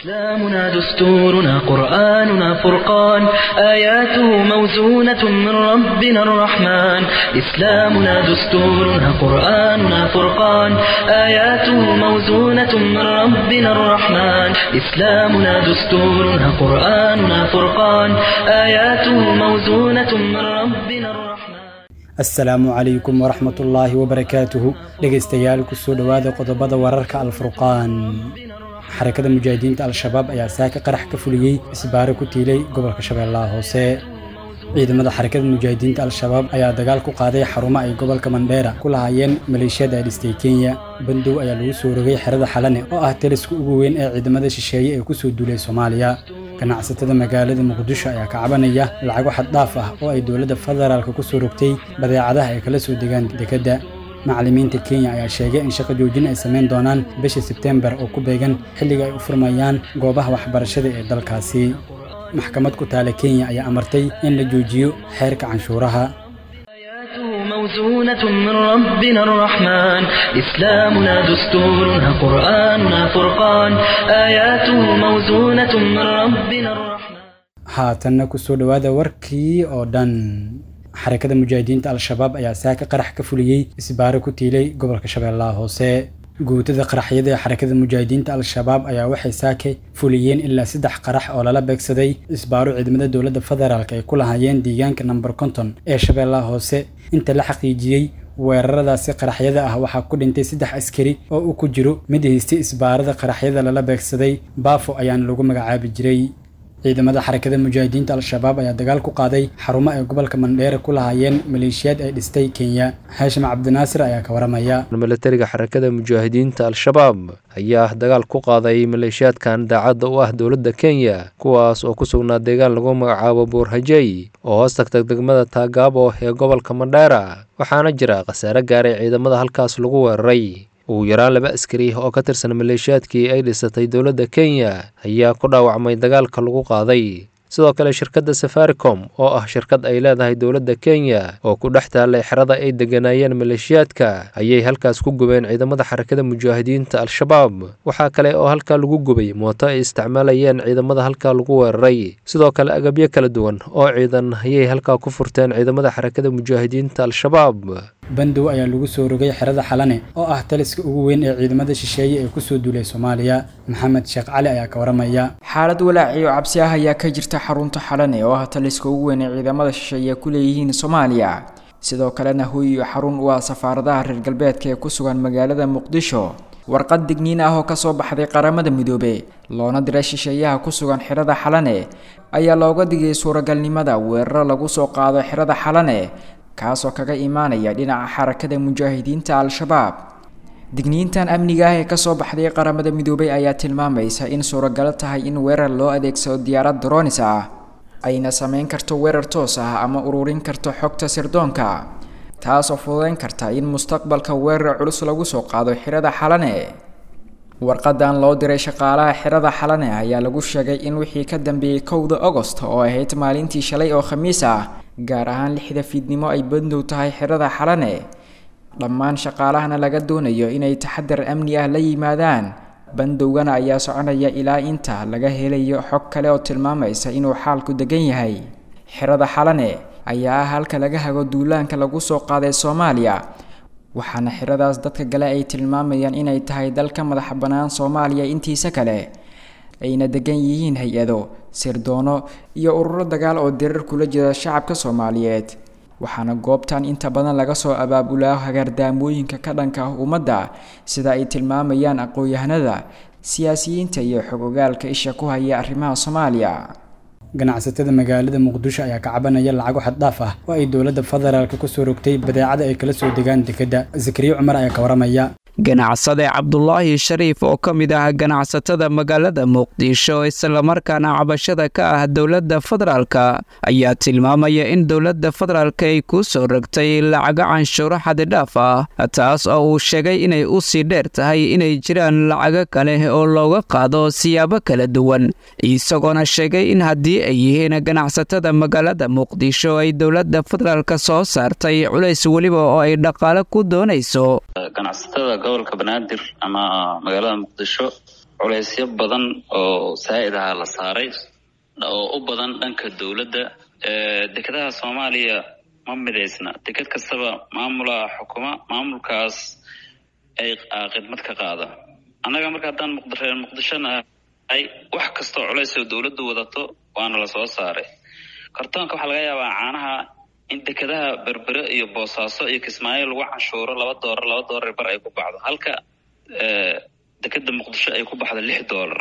إسلامنا دستورنا قرآننا فرقان آياته موزونة من ربنا الرحمن إسلامنا دستورنا قرآننا فرقان آياته موزونة من ربنا الرحمن إسلامنا دستورنا قرآننا فرقان آياته موزونة من ربنا الرحمن asalaamu calaykum waraxmatullaahi wabarakaatuhu dhegaystayaal kusoo dhowaada qodobada wararka alfurqaan xarakada mujaahidiinta al-shabaab ayaa saaka qarax ka fuliyey isbaaro ku tiilay gobolka shabeellaha hoose ciidamada xarakada mujaahidiinta al-shabaab ayaa dagaal ku qaaday xarumo ay gobolka mandheera ku lahaayeen maleeshiyada ay dhistay kenya bandow ayaa lagu soo rogay xerada xalane oo ah taliska ugu weyn ee ciidamada shisheeye ee kusoo duulay soomaaliya ganacsatada magaalada muqdisho ayaa ka cabanaya lacago xaddhaaf ah oo ay dowladda federaalka ku soo rogtay badeecadaha ay kala soo degaan dekedda macallimiinta kenya ayaa sheegay in shaqo joojin ay samayn doonaan bisha sebtembar oo ku beegan xilliga ay u furmayaan goobaha waxbarashada ee dalkaasi maxkamad ku taala kenya ayaa amartay in la joojiyo xeerka canshuuraha آياته موزونة من ربنا الرحمن إسلامنا دستورنا قرآننا فرقان آياته موزونة من ربنا الرحمن haatanna kusoo dhowaada warkii oo dhan xarakada mujaahidiinta al-shabaab ayaa saaka qarax ka fuliyey isbaaro ku tiilay gobolka shabeellaha hoose guutada qaraxyada ee xarakada mujaahidiinta al-shabaab ayaa waxay saake fuliyeen ilaa saddex qarax oo lala beegsaday isbaaro ciidamada dowladda federaalk ay ku lahaayeen deegaanka namber konton ee shabeellaha hoose inta la xaqiijiyey weeraradaasi qaraxyada ah waxaa ku dhintay saddex askari oo uu ku jiro mid haystay isbaarada qaraxyada lala beegsaday baafo ayaana lagu magacaabi jiray ciidamada xarakada mujaahidiinta al-shabaab ayaa dagaal ku qaaday xarumo ay gobolka mandheere ku lahaayeen maleeshiyaad ay dhistay kenya haashim cabdinaasir ayaa ka waramaya milatariga xarakada mujaahidiinta al-shabaab ayaa dagaal ku qaaday maleeshiyaadkan daacadda u ah dowladda kenya kuwaas oo ku sugnaa deegaan lagu magacaabo buurhajey oo hoos tagtay degmada taagaabo ee gobolka mandheera waxaana jira khasaare gaaray ciidamada halkaas lagu weeraray ugu yaraan laba askari oo ka tirsan maleeshiyaadkii ay dhisatay dowladda kenya ayaa ku dhaawacmay dagaalka lagu qaaday sidoo kale shirkadda safaricom oo ah shirkad ay leedahay dowladda kenya oo ku dhex taallay xerada ay degganaayeen maleeshiyaadka ayay halkaas ku gubeen ciidamada xarakada mujaahidiinta al-shabaab waxaa kale oo halkaa lagu gubay mooto ay isticmaalayeen ciidamada halkaa lagu weeraray sidoo kale agabyo kala duwan oo ciidan ayay halkaa ku furteen ciidamada xarakada mujaahidiinta al-shabaab bandow ayaa lagu soo rogay xerada xalane oo ah taliska ugu weyn ee ciidamada shisheeye ee kusoo duulay soomaaliya maxamed sheekh cali ayaa ka waramaya xaalad walaaciyo cabsi ah ayaa ka jirta xarunta xalane oo ah taliska ugu weyn ee ciidamada shisheeye ku leeyihiin soomaaliya sidoo kalena hoy iyo xarun u ah safaaradaha reer galbeedka ee ku sugan magaalada muqdisho warqad digniin ah oo kasoo baxday qaramada midoobe loona diray shisheeyaha ku sugan xerada xalane ayaa looga digay suuragalnimada weeraro lagu soo qaado xerada xalane kaasoo kaga imaanaya dhinaca xarakada mujaahidiinta al-shabaab digniintan amniga ah ee kasoo baxday qaramada midoobay ayaa tilmaamaysa in suuragalo tahay in weerar loo adeegsado diyaarad dronis ah ayna sameyn karto weerar toos ah ama ururin karto xogta sirdoonka taasoo fududeyn karta in mustaqbalka weerar culus lagu soo qaado xirada xalane warqadan loo diray shaqaalaha xirada xalane ayaa lagu sheegay in wixii ka dambeeyey kowda agost oo ahayd maalintii shalay oo khamiis ah gaar ahaan lixda fiidnimo ay bandow tahay xerada xalane dhammaan shaqaalahana laga doonayo inay taxadar amni ah la yimaadaan bandowgana ayaa soconaya ilaa inta laga helayo xog kale oo tilmaamaysa inuu xaalku degan yahay xerada xalane ayaa ah halka laga hago duulaanka lagu soo qaaday soomaaliya waxaana xeradaas dadka gale ay tilmaamayaan inay tahay dalka madaxa bannaan soomaaliya intiisa kale ayna degan yihiin hay-ado sirdoono iyo ururo dagaal oo dirar kula jira shacabka soomaaliyeed waxaana goobtan inta badan laga soo abaabulaa hagaardaamooyinka ka dhanka ah ummadda sida ay tilmaamayaan aqoon-yahanada siyaasiyiinta iyo xog-ogaalka isha ku haya arrimaha soomaaliya ganacsatada magaalada muqdisho ayaa ka cabanaya lacago xaddhaaf ah oo ay dowladda federaalka kusoo rogtay badeecada ay kala soo degaan dekedda zakariya cumar ayaa ka waramaya ganacsade cabdulaahi shariif oo ka mid ah ganacsatada magaalada muqdisho islamarkaana cabashada ka ah dowladda federaalka ayaa tilmaamaya in dowladda federaalka ay ku soo rogtay lacago canshuuro xadidhaaf ah taas oo uu sheegay inay u sii dheer tahay inay jiraan lacago kale oo looga qaado siyaabo kala duwan isagoona sheegay in haddii ay yihiin ganacsatada magaalada muqdisho ay dowladda federaalka soo saartay culays weliba oo ay dhaqaale ku doonayso ganacsatada gobolka banaadir ama magaalada muqdisho culeysyo badan oo saa'id aha la saaray oo u badan dhanka dowladda dekedaha soomaaliya ma midaysna deked kastaba maamula xukuma maamulkaas ay khidmad ka qaada annaga marka haddaan muqdreer muqdishona ay wax kastoo culays oo dowladdu wadato waana la soo saaray kartoonka waxaa laga yaabaa caanaha in dekedaha berbere iyo boosaaso iyo kismaayo lagu canshuuro laba doolar laba doolar bar ay ku baxdo halka dekeda muqdisho ay ku baxdo lix doolar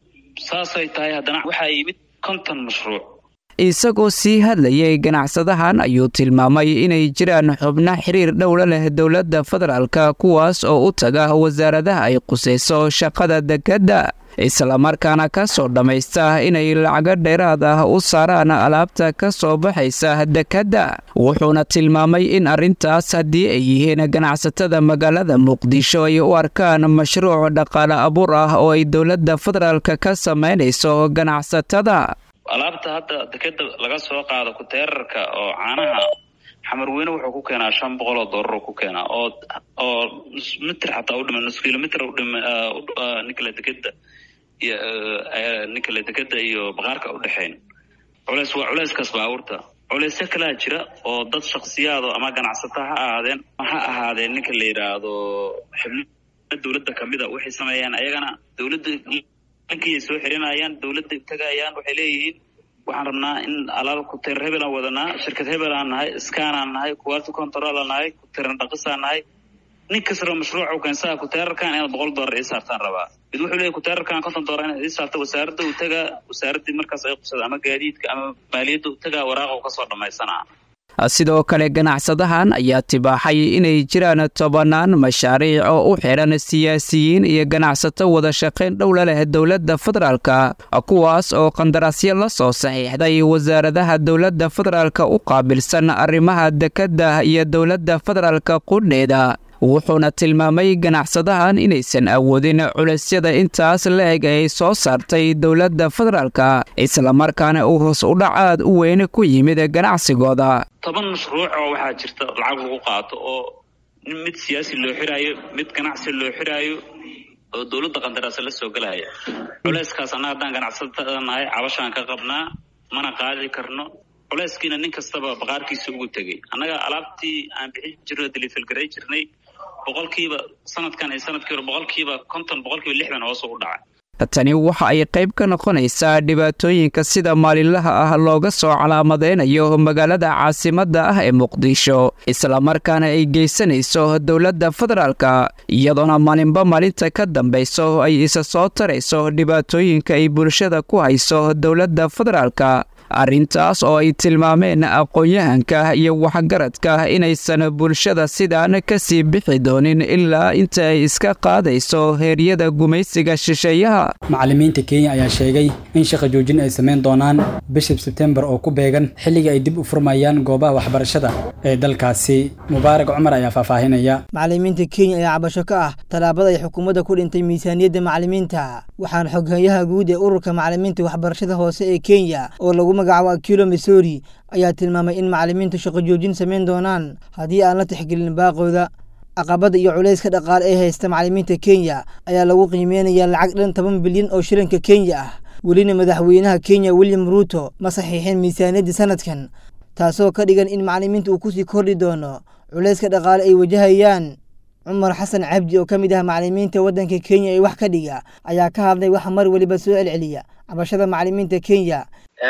saasay tahay haddana waxaa yimid konton mashruuc isagoo sii hadlayay ganacsadahan ayuu tilmaamay inay jiraan xubno xiriir dhowla leh dowladda federaalka kuwaas oo u taga wasaaradaha ay qusayso shaqada dekedda islamarkaana ka soo dhammaysta inay lacago dheeraad ah u saaraan alaabta ka soo baxaysa dekedda wuxuuna tilmaamay in arrintaas haddii ay yihiin ganacsatada magaalada muqdisho ay u arkaan mashruuc dhaqaale abuur ah oo ay dowladda federaalka ka samaynayso ganacsatada alaabta hadda dekeda laga soo qaado kuteerarka oo caanaha xamarweyne wuxuu ku keenaa shan boqol oo doolar ku keenaa oo oo mitr xataa udhima nus kilomitr udhima ninkale dekeda iyo ninkale dekeda iyo baqaarka udhexeyn culeys waa culeyskaas baabuurta culeysyo kalaa jira oo dad shaksiyaado ama ganacsato ha ahaadeen ha ahaadeen ninka la yidhaahdo xibno dowladda kamida waxay sameeyaan ayagana dowladda dankiyay soo xirinayaan dowladda tagayaan waxay leeyihiin waxaan rabnaa in alaab kuteer hebelaan wadanaa shirkad hebelaan nahay skanaan nahay quality controlaan nahay kuteeran dhaqisaan nahay nin kastaba mashruuca u keensaa kuteerarkan inaad boqol doolar ii saartaan rabaa mid wuxuu leeyahy kuteerarkan konton doolar inaad ii saarto wasaaradda uu tagaa wasaaraddii markaas ay qubsada ama gaadiidka ama maaliyadda u tagaa waraaqa u kasoo dhammaysanaa sidoo kale ganacsadahan ayaa tibaaxay inay jiraan tobannaan mashaariic oo u xidhan siyaasiyiin iyo ganacsato wada shaqayn dhowla leh dowladda federaalka kuwaas oo qandaraasyo la soo saxiixday wasaaradaha dowladda federaalka u qaabilsan arrimaha dekedda iyo dowladda federaalka qudheeda wuxuuna tilmaamay ganacsadahan inaysan awoodin culaysyada intaas la-eg ay soo saartay dowladda federaalka islamarkaana uu hoos udhac aad u weyn ku yimid ganacsigooda toban mashruuc oo waxaa jirta lacag lagu qaato oo mid siyaasi loo xiraayo mid ganacsi loo xiraayo oo dowladda qandaraasa la soo gelaya culayskaas annaga haddaan ganacsatada nahay cabashaan ka qabnaa mana qaadi karno culayskiina nin kastaba baqaarkiisa ugu tegey annaga alaabtii aan bixin jirno delifelgaray jirnay boqolkiiba sanadkan iyo sanadkii hore boqolkiiba konton boqolkiiba lixdan hoos u dhacay tani waxa ay qayb ka noqonaysaa dhibaatooyinka sida maalinlaha ah looga soo calaamadeynayo magaalada caasimadda ah ee muqdisho islamarkaana ay geysanayso dowladda federaalka iyadoona maalinba maalinta ka dambayso ay isa soo tarayso dhibaatooyinka ay bulshada ku hayso dowladda federaalka arrintaas oo ay tilmaameen aqoon-yahanka iyo waxgaradka inaysan bulshada sidaan kasii bixi doonin ilaa inta ay iska qaadayso heeryada gumaysiga shisheeyaha macallimiinta kenya ayaa sheegay in shaqa joojin ay samayn doonaan bisha sebtembar oo ku beegan xilliga ay dib u furmayaan goobaha waxbarashada ee dalkaasi mubaarak cumar ayaa faahfaahinaya macallimiinta kenya ayaa cabasho ka ah tallaabada ay xukuumadda ku dhintay miisaaniyadda macallimiinta waxaana xoghayaha guud ee ururka macallimiinta waxbarashada hoose ee kenya oo lagu magacaabo akilo missouri ayaa tilmaamay in macallimiintu shaqo joojin samayn doonaan haddii aan la tixgelin baaqooda caqabada iyo culayska dhaqaale ee haysta macallimiinta kenya ayaa lagu qiimeynayaa lacag dhan toban bilyan oo shilinka kenya ah welina madaxweynaha kenya william ruuto ma saxiixin miisaaniyaddii sanadkan taasoo ka dhigan in macallimiinta uu kusii kordhi doono culayska dhaqaale ay wajahayaan cumar xasan cabdi oo ka mid ah macallimiinta waddanka kenya ee wax ka dhiga ayaa ka hadlay waxa mar weliba soo celceliya cabashada macallimiinta kenya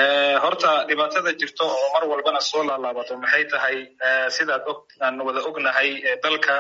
horta dhibaatada jirto oo mar walbana soo laalaabato maxay tahay sidaad og aan wada ognahay dalka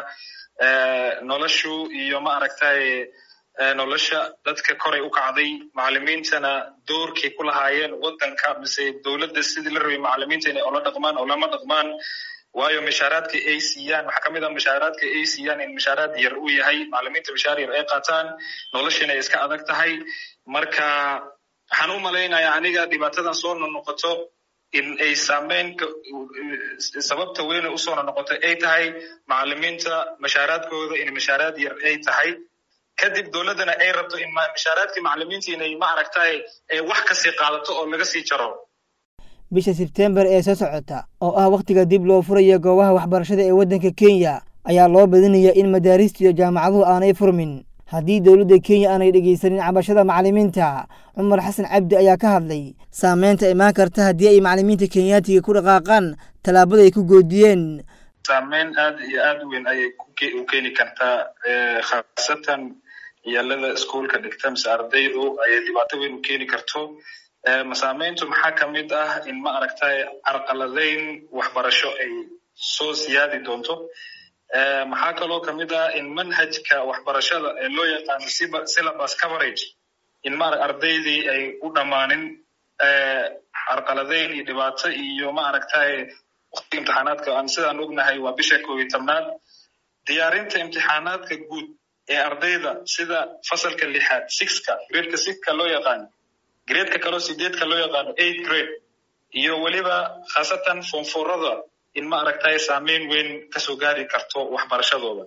noloshu iyo ma aragtay nolosha dadka koray u kacday macallimiintana doorkay ku lahaayeen waddanka mise dowladda sidii la rabay macallimiinta inay ola dhaqmaan olama dhaqmaan waayo mishaaraadka ay siiyaan waxaa kamid ah mishaaraadka ay siiyaan in mishaaraad yar uu yahay macallimiinta mishaar yar ay qaataan noloshana ay iska adag tahay marka waxaan u malaynayaa aniga dhibaatadan soo nonoqoto in ay saameyn sababta weyne usoo nonoqoto ay tahay macallimiinta mashaaraadkooda in mashaaraad yar ay tahay kadib dowladdana ay rabto in mashaaraadkii macallimiinta inay ma aragtay wax kasii qaadato oo laga sii jaro bisha sebtembar ee soo socota oo ah wakhtiga dib loo furaya goobaha waxbarashada ee waddanka kenya ayaa loo badinayaa in madaarista iyo jaamacaduhu aanay furmin haddii dowladda kenya aanay dhegaysanin cabashada macalimiinta cumar xasan cabdi ayaa ka hadlay saameynta imaan karta haddii ay macalimiinta kenyaatiga ku dhaqaaqaan tallaabada ay ku goodiyeen saameyn aad iyo aad weyn ayay u keeni kartaa khaasatan yaalada iskuolka dhigta mise ardaydu ayay dhibaato weyn u keeni karto masaameyntu maxaa ka mid ah in ma aragtay carqaladeyn waxbarasho ay soo siyaadi doonto maxaa kaloo ka mid ah in manhajka waxbarashada ee loo yaqaano syllabus coverage in ma ardaydii ay u dhammaanin carqaladeyn iyo dhibaato iyo ma aragtay waktiga imtixaanaadka aan sidaan ognahay waa bisha koob iyo tobnaad diyaarinta imtixaanaadka guud ee ardayda sida fasalka lixaad sixka gradeka sixka loo yaqaano gradeka kaloo sideedka loo yaqaano eight grade iyo weliba khaasatan foonfoorada in ma aragtay saameyn weyn kasoo gaari karto waxbarashadooda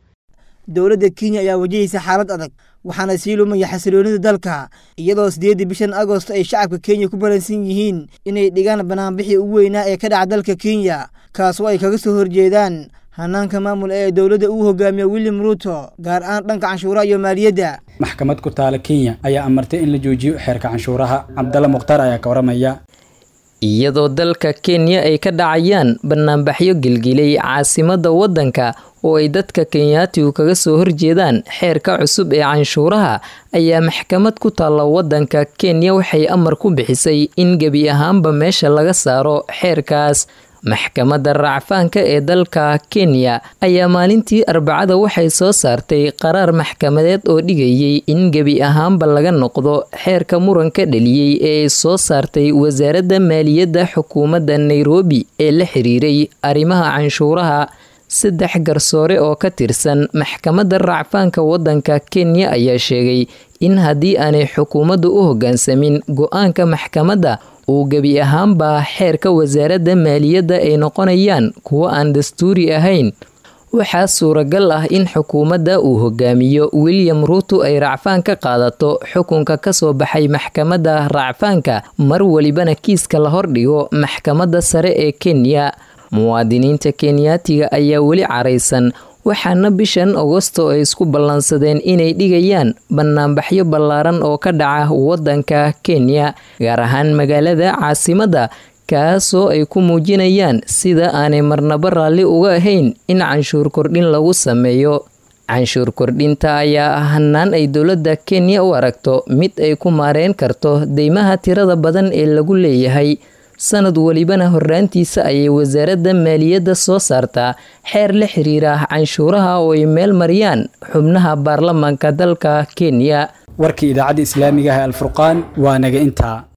dowladda kenya ayaa wajahaysa xaalad adag waxaana sii lumaya xasiloonida dalka iyadoo sideeddii bishan agost ay shacabka kenya ku balansan yihiin inay dhigaan banaanbixii ugu weynaa ee ka dhaca dalka kenya kaasoo ay kaga soo horjeedaan hanaanka maamul ee dowladda uu hogaamiyo william ruuto gaar ahaan dhanka canshuuraha iyo maaliyadda maxkamad ku taala kenya ayaa amartay in la joojiyo xeerka canshuuraha cabdalla mukhtaar ayaa ka waramaya iyadoo dalka kenya ay ka dhacayaan banaanbaxyo gilgilay caasimadda waddanka oo ay dadka kenyaatigu kaga soo horjeedaan xeerka cusub ee canshuuraha ayaa maxkamad ku taalla waddanka kenya waxay amar ku bixisay in gebi ahaanba meesha laga saaro xeerkaas maxkamadda raacfaanka ee dalka kenya ayaa maalintii arbacada waxay soo saartay qaraar maxkamadeed oo dhigayay in gebi ahaanba laga noqdo xeerka muranka dhaliyey ee ay soo saartay wasaaradda maaliyadda xukuumadda nairobi ee la xiriiray arrimaha canshuuraha saddex garsoore oo ka tirsan maxkamadda raacfaanka waddanka kenya ayaa sheegay in haddii aanay xukuumaddu u hoggaansamin go-aanka maxkamadda uu gebi ahaanba xeerka wasaaradda maaliyadda ay noqonayaan kuwo aan dastuuri ahayn waxaa suuragal ah in xukuumadda uu hogaamiyo william ruuto ay racfaan ka qaadato xukunka kasoo baxay maxkamadda racfaanka mar welibana kiiska la hordhigo maxkamadda sare ee kenya muwaadiniinta kenyaatiga ayaa weli caraysan waxaana bishan agosto ay isku ballansadeen inay dhigayaan banaanbaxyo ballaaran oo ka dhaca waddanka kenya gaar ahaan magaalada caasimadda kaasoo ay ku muujinayaan sida aanay marnaba raalli uga ahayn in canshuur kordhin lagu sameeyo canshuur kordhinta ayaa ah hanaan ay dowladda kenya u aragto mid ay ku maareen karto deymaha tirada badan ee lagu leeyahay sanad welibana horraantiisa ayay wasaaradda maaliyadda soo saartaa xeer la xiriira canshuuraha oo ay meel mariyaan xubnaha baarlamaanka dalka kenya warkii idaacadda islaamiga ah ee alfurqaan waa naga intaa